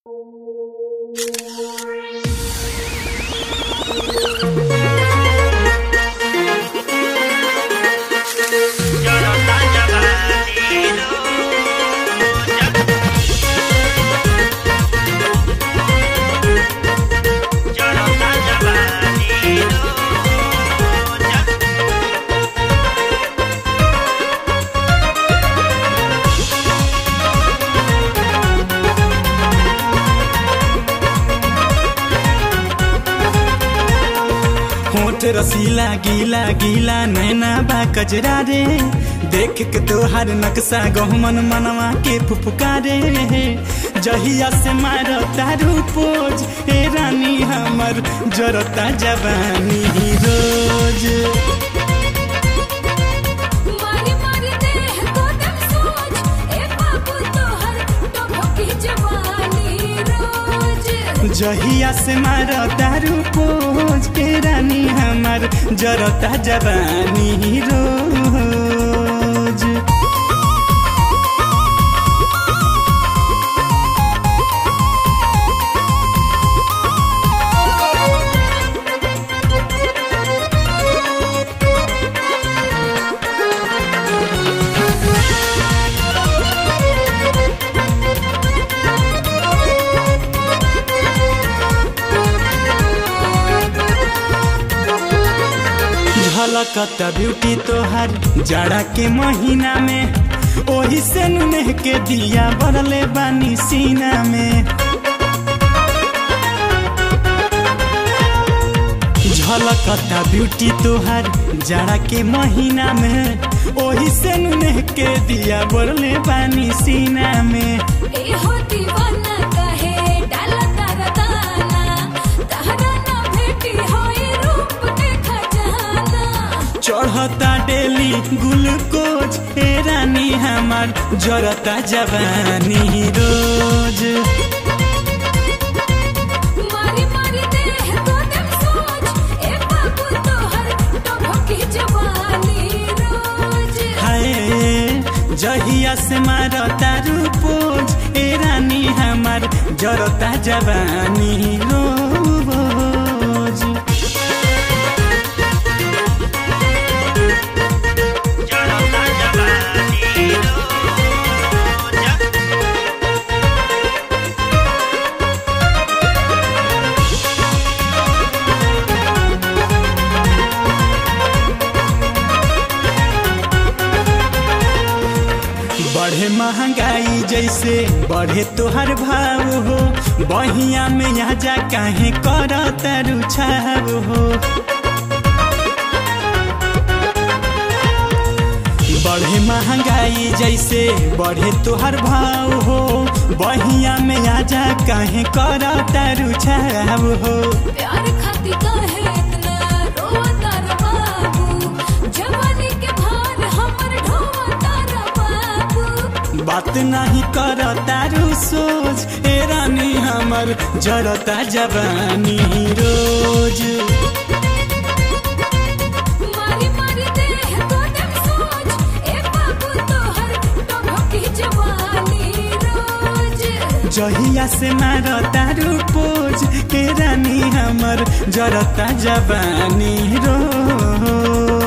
Yo no estaba valido. Yo no estaba valido. होठ रसीला गीला गीला नैना बा कजरा रे देख के तोहार नक्शा गहमन मनवा के फुफकारे जहिया से मार तारू पोज हे रानी हमर जरता जवानी रोज मारी मारी देह को दम सोच ए बाबू तोहर टभकी जवानी रोज जहिया से मार तारू पोज हे रानी हमर जरता जवानी रोज झलकता ब्यूटी तोहार जाड़ा के महीना में ओही से नुनेह के दिया बरले बानी सीना में झलकता ब्यूटी तोहार जाड़ा के महीना में ओही से नुनेह के दिया बरले बानी सीना में ए हो दीवाना कहे डाला तारा दाना तहरा ना भेटी होई रूप के खजाना चढ़ता डेली ग्लूकोज हे रानी हमार जरता जवानी रोज मारी मारी देह को दम सोच ए बाबू तोहर टभकी जवानी रोज हाय जहिया से मार तारू पोज ए रानी हमार जरता जवानी रोज Yo no estaba valido. बढ़े महंगाई जैसे बढ़े तोहर भाव हो बहिया में यहाँ जा काहे कर तारू छाव हो बढ़े महंगाई जैसे बढ़े तोहर भाव हो बहिया में आजा काहे कर तारू छाव हो प्यार खाती काहे इतना रोता रे बाबू जवानी के भार हमर ढोता रे बाबू बात नहीं कर तारू सोच ए रानी हमर जरता जवानी रोज मारी मारी देह को दम सोच ए बाबू तोहर टभकी जवानी रोज जहिया से मार तारू पोज के रानी हमर जरता जवानी रोज